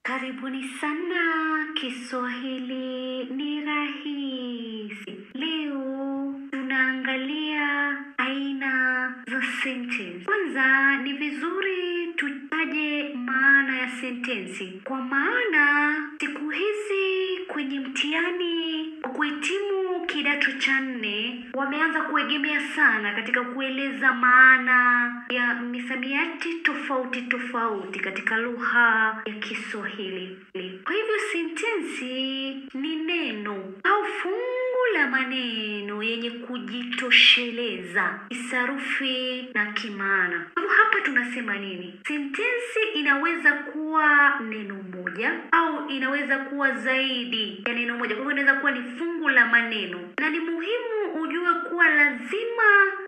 Karibuni sana, Kiswahili ni rahisi. Leo tunaangalia aina za sentensi. Kwanza ni vizuri tutaje maana ya sentensi, kwa maana siku hizi kwenye mtihani wa kuhitimu kidato cha nne wameanza kuegemea sana katika kueleza maana ya misamiati tofauti tofauti katika lugha ya Kiswahili. Kwa hivyo sentensi ni neno au fungu la maneno yenye kujitosheleza kisarufi na kimaana. Kwa hivyo hapa tunasema nini? Sentensi inaweza kuwa neno moja au inaweza kuwa zaidi ya neno moja. Kwa hivyo inaweza kuwa ni fungu la maneno, na ni muhimu ujue kuwa lazima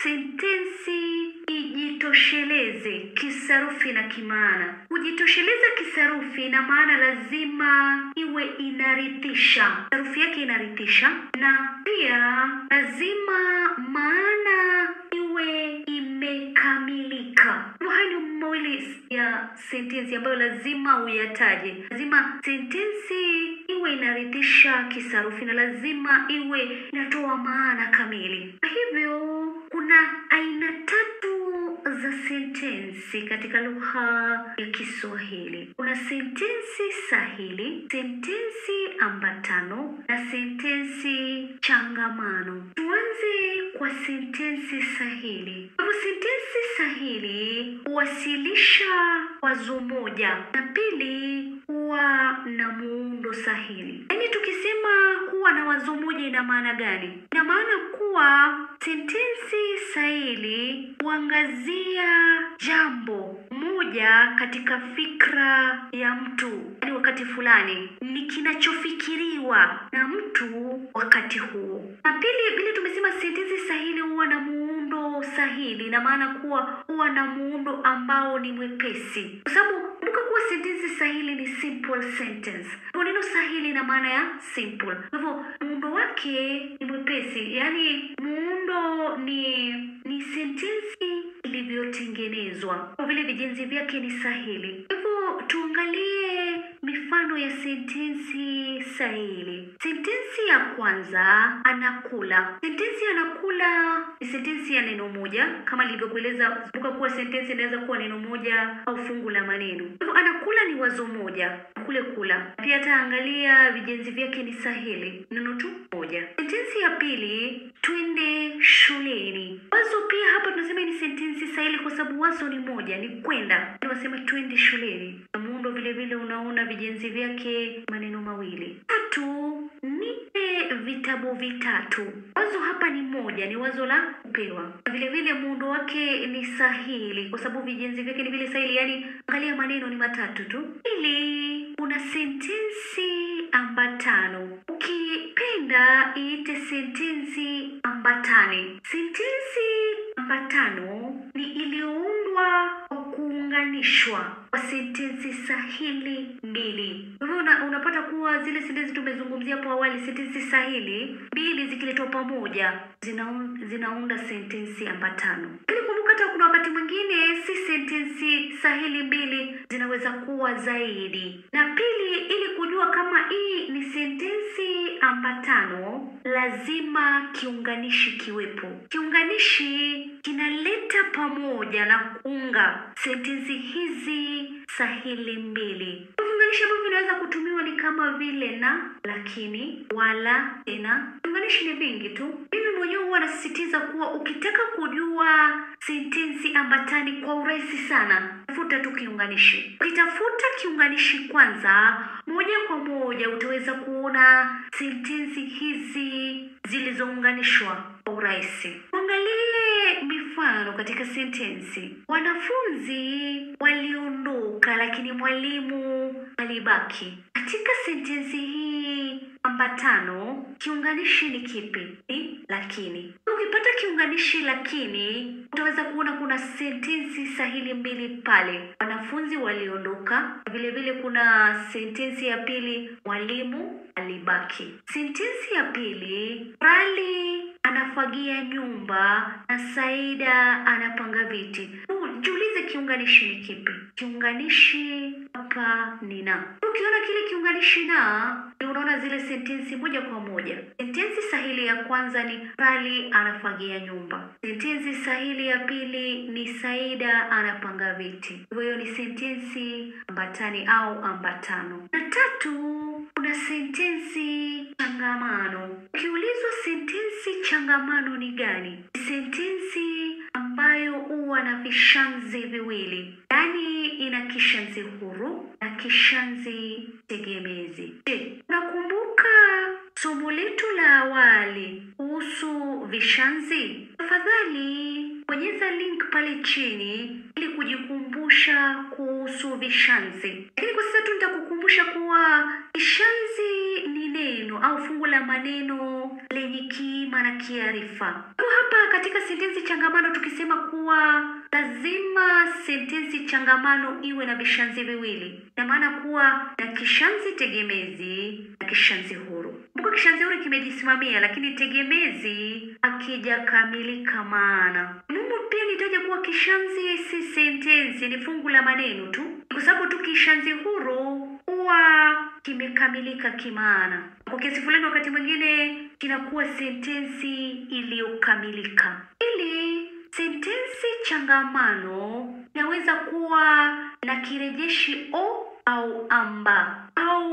sentensi ijitosheleze kisarufi na kimaana. Kujitosheleza kisarufi ina maana lazima iwe inarithisha, sarufi yake inarithisha, na pia lazima maana iwe imekamilika. Haya ni mawili ya sentensi ambayo lazima uyataje. Lazima sentensi iwe inarithisha kisarufi na lazima iwe inatoa maana kamili. Kwa hivyo kuna aina tatu za sentensi katika lugha ya Kiswahili. Kuna sentensi sahili, sentensi ambatano na sentensi changamano. Tuanze kwa sentensi sahili. Kwa hivyo sentensi sahili huwasilisha wazo moja na pili huwa na muundo sahili. Yaani tukisema kuwa na wazo moja ina maana gani? Ina maana kuwa sentensi sahili huangazia jambo moja katika fikra ya mtu, yaani wakati fulani ni kinachofikiriwa na mtu wakati huo. Na pili, vile tumesema sentensi sahili huwa na muundo sahili, ina maana kuwa huwa na muundo ambao ni mwepesi, kwa sababu kumbuka kuwa sentensi sahili ni simple sentence. Kwa neno sahili ina maana ya simple, kwa hivyo muundo wake ni mwepesi, yaani muundo ni ni sentensi ilivyotengenezwa, kwa vile vijenzi vyake ni sahili. Kwa hivyo tuangalie mifano ya sentensi sahili. Sentensi ya kwanza, anakula. Sentensi anakula ni sentensi ya neno moja, kama nilivyokueleza. Kumbuka kuwa sentensi inaweza kuwa neno moja au fungu la maneno. Kwa hivyo anakula ni wazo moja, kule kula. Pia taangalia vijenzi vyake ni sahili, neno tu moja. Sentensi ya pili, twende shuleni. Wazo pia hapa tunasema ni sentensi sahili kwa sababu wazo ni moja, ni kwenda. Wasema twende shuleni, na muundo vile vile unaona vijenzi vyake maneno mawili. Tatu, nipe vitabu vitatu. Wazo hapa ni moja, ni wazo la kupewa. Vile vile muundo wake ni sahili kwa sababu vijenzi vyake ni vile sahili, yaani angalia maneno ni matatu tu. Pili, kuna sentensi ambatano. Ukipenda iite sentensi ambatane. Sentensi ambatano ni iliyoundwa kwa kuunganishwa kwa sentensi sahili mbili. Kwa hivyo una, unapata kuwa zile sentensi tumezungumzia hapo awali, sentensi sahili mbili zikiletwa pamoja zinaun, zinaunda sentensi ambatano. Lakini kumbuka hata kuna wakati mwingine si sentensi sahili mbili zinaweza kuwa zaidi. Na pili, ili kujua kama hii ni sentensi ambatano, lazima kiunganishi kiwepo. Kiunganishi kinaleta pamoja na kuunga sentensi hizi sahili mbili. Viunganishi ambavyo vinaweza kutumiwa ni kama vile na, lakini, wala, tena. Viunganishi ni vingi tu. Mimi mwenyewe huwa nasisitiza kuwa ukitaka kujua sentensi ambatani kwa urahisi sana, tafuta tu kiunganishi. Ukitafuta kiunganishi kwanza, moja kwa moja utaweza kuona sentensi hizi zilizounganishwa kwa urahisi. Tuangalie mifano katika sentensi. Wanafunzi waliondoka, lakini mwalimu alibaki. Katika sentensi hii ambatano, kiunganishi ni kipi? Ni lakini. Ukipata kiunganishi lakini, utaweza kuona kuna sentensi sahili mbili pale. Wanafunzi waliondoka, vile vile kuna sentensi ya pili, mwalimu alibaki. Sentensi ya pili, Rali anafagia nyumba na Saida anapanga viti. Jiulize kiunganishi ni kipi? Kiunganishi hapa ni na. Ukiona kile kiunganishi na, ndio unaona zile sentensi moja kwa moja. Sentensi sahili ya kwanza ni Rali anafagia nyumba. Sentensi sahili ya pili ni Saida anapanga viti. Hivyo hiyo ni sentensi ambatani au ambatano. Na tatu kuna sentensi changamano. Ukiulizwa sentensi changamano ni gani? Sentensi ambayo huwa na vishazi viwili, yaani ina kishazi huru na kishazi tegemezi. Je, unakumbuka somo letu la awali kuhusu vishazi? Tafadhali bonyeza link pale chini ili kujikumbusha kuhusu vishazi. Lakini kwa sasa tu nitakukumbusha kuwa kishazi ni neno au fungu la maneno lenye kiima na kiarifa. Kwa hapa katika sentensi changamano tukisema kuwa lazima sentensi changamano iwe na vishazi viwili, ina maana kuwa na kishazi tegemezi na kishazi huru. Kumbuka kishazi huru kimejisimamia, lakini tegemezi hakijakamilika maana. Mungu pia nitaja kuwa kishazi si sentensi, ni fungu la maneno tu, kwa sababu tu kishazi huru huwa kimekamilika kimaana. Kwa kiasi fulani, wakati mwingine kinakuwa sentensi iliyokamilika. Ili sentensi changamano inaweza kuwa na kirejeshi o au amba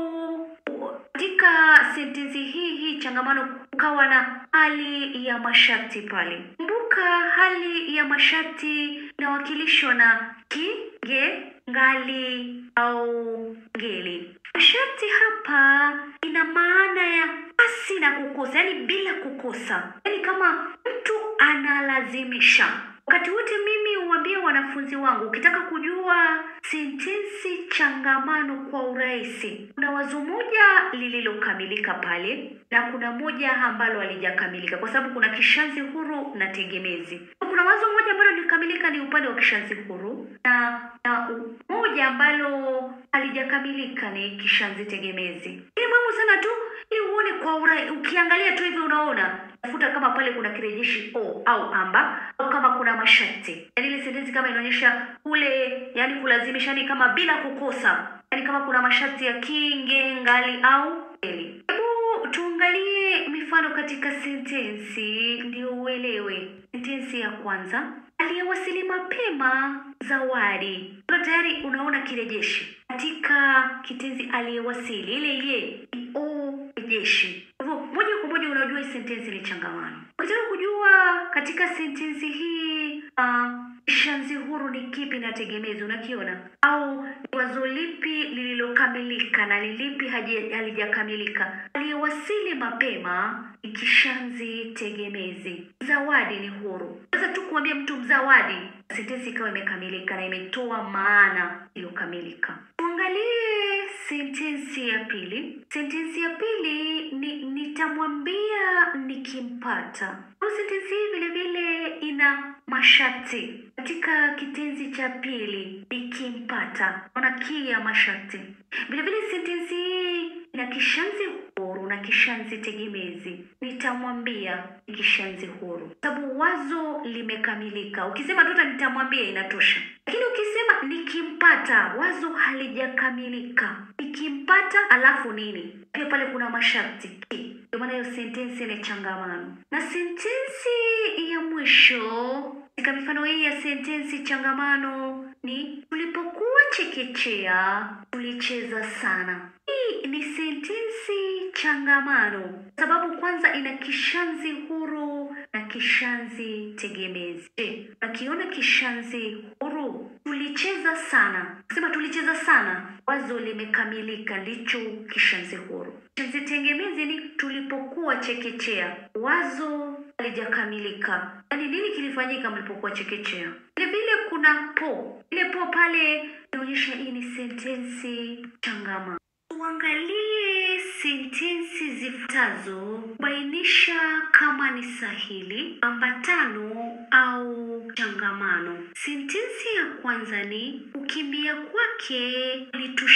au katika sentensi hii hii changamano ukawa na hali ya masharti pale. Kumbuka hali ya masharti inawakilishwa na ki, ge, ngali au ngeli. Masharti hapa ina maana ya pasi na kukosa, yaani bila kukosa, yaani kama mtu analazimisha. Wakati wote mimi huambia wanafunzi wangu, ukitaka kujua sentensi changamano kwa urahisi, kuna wazo moja lililokamilika pale na kuna moja ambalo halijakamilika, kwa sababu kuna kishazi huru na tegemezi. Kuna wazo moja ambalo lilikamilika ni upande wa kishazi huru na, na moja ambalo halijakamilika ni kishazi tegemezi. Ni muhimu sana tu ili uone kwa urahisi, ukiangalia tu hivi unaona tafuta kama pale kuna kirejeshi o au amba au kama kuna masharti, yaani ile sentensi kama inaonyesha kule, yaani kulazimisha, ni kama bila kukosa, yaani kama kuna masharti ya kinge, ngali au eli. Hebu tuangalie mifano katika sentensi ndio uelewe. Sentensi ya kwanza, aliyewasili mapema zawadi. Kwa tayari unaona kirejeshi katika kitenzi aliyewasili, ile ye ni o rejeshi. Kwa hivyo moja kwa moja unajua hii sentensi ni changamano. Ukitaka kujua katika sentensi hii uh, kishazi huru ni kipi na tegemezi unakiona, au ni wazo lipi lililokamilika na ni lipi haji- halijakamilika? Aliyewasili mapema ni kishazi tegemezi. Zawadi ni huru. Sasa tu kuambia mtu mzawadi, sentensi ikawa imekamilika na imetoa maana iliyokamilika. Tuangalie sentensi ya pili. Sentensi ya pili ni nitamwambia nikimpata. Kwa sentensi hii vile vile ina masharti katika kitenzi cha pili nikimpata, naona ki ya masharti. Vile vile sentensi hii ina kishazi huru na kishazi tegemezi. Nitamwambia ni kishazi huru, sababu wazo limekamilika. Ukisema tu nitamwambia inatosha, lakini ukisema nikimpata, wazo halijakamilika. Nikimpata alafu nini? Pia pale kuna masharti ki, ndio maana hiyo sentensi ni changamano. Na sentensi ya mwisho katika mifano hii ya sentensi changamano ni tulipokuwa chekechea tulicheza sana. Hii ni sentensi changamano sababu kwanza ina kishazi huru na kishazi tegemezi. Je, unakiona kishazi huru? Tulicheza sana, sema tulicheza sana, wazo limekamilika, ndicho kishazi huru. Kishazi tegemezi ni tulipokuwa chekechea, wazo halijakamilika. Yaani nini kilifanyika mlipokuwa chekechea? Vile vile kuna po, ile po pale inaonyesha hii ni sentensi changamano. Tuangalie sentensi zifuatazo kubainisha kama ni sahili, ambatano au changamano. Sentensi ya kwanza ni kukimbia kwake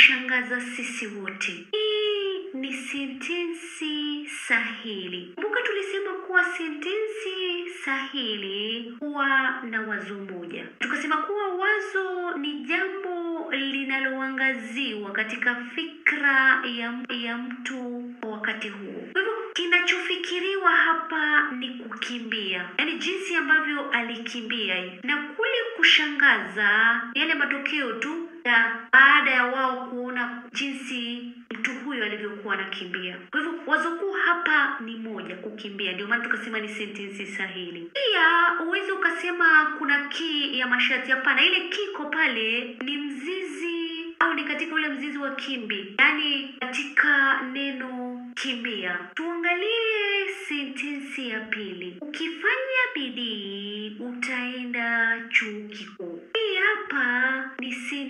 kulitushangaza sisi wote. Hii ni sentensi sahili. Kumbuka tulisema kuwa sentensi sahili huwa na wazo moja. Tukasema kuwa wazo ni jambo linaloangaziwa katika fikra ya, ya mtu kwa wakati huo. Kwa hivyo kinachofikiriwa hapa ni kukimbia, yaani jinsi ambavyo alikimbia na kule kushangaza yale matokeo tu ya baada ya wao kuona jinsi mtu huyo alivyokuwa anakimbia. Kwa hivyo wazo kuu hapa ni moja, kukimbia. Ndio maana tukasema ni sentensi sahili. Pia uweze ukasema kuna kii ya masharti. Hapana, ile kiko pale ni mzizi au ni katika ule mzizi wa kimbi, yaani katika neno kimbia. Tuangalie sentensi ya pili. Ukifanya bidii utaenda chuo kikuu. Hii hapa ni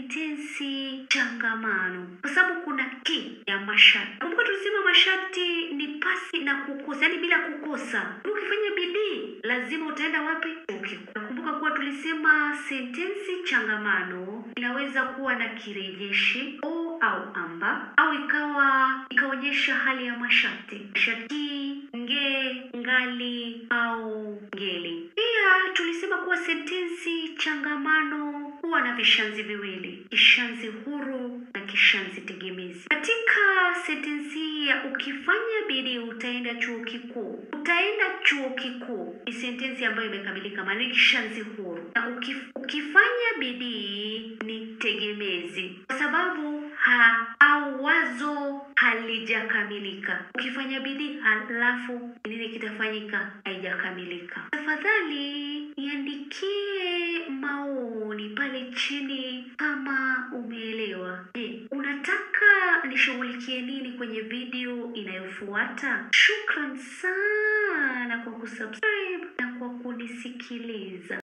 sentensi changamano, kwa sababu kuna ki ya masharti. Kumbuka tulisema masharti ni pasi na kukosa, yaani bila kukosa. Ukifanya bidii lazima utaenda wapi? Chuo kikuu. Nakumbuka kuwa tulisema sentensi changamano inaweza kuwa na kirejeshi o au amba au ikawa ikaonyesha hali ya masharti shati, nge, ngali au ngeli. Pia tulisema kuwa sentensi changamano huwa na vishazi viwili, kishazi huru na kishazi tegemezi. Katika sentensi hii ya ukifanya bidii utaenda chuo kikuu, utaenda chuo kikuu ni sentensi ambayo imekamilika, maana ni kishazi huru, na ukif, ukifanya bidii ni tegemezi kwa sababu ha au wazo halijakamilika. Ukifanya bidii halafu nini kitafanyika? Haijakamilika. Tafadhali niandikie maoni pale chini kama umeelewa. Je, unataka nishughulikie nini kwenye video inayofuata? Shukran sana kwa kusubscribe na kwa kunisikiliza.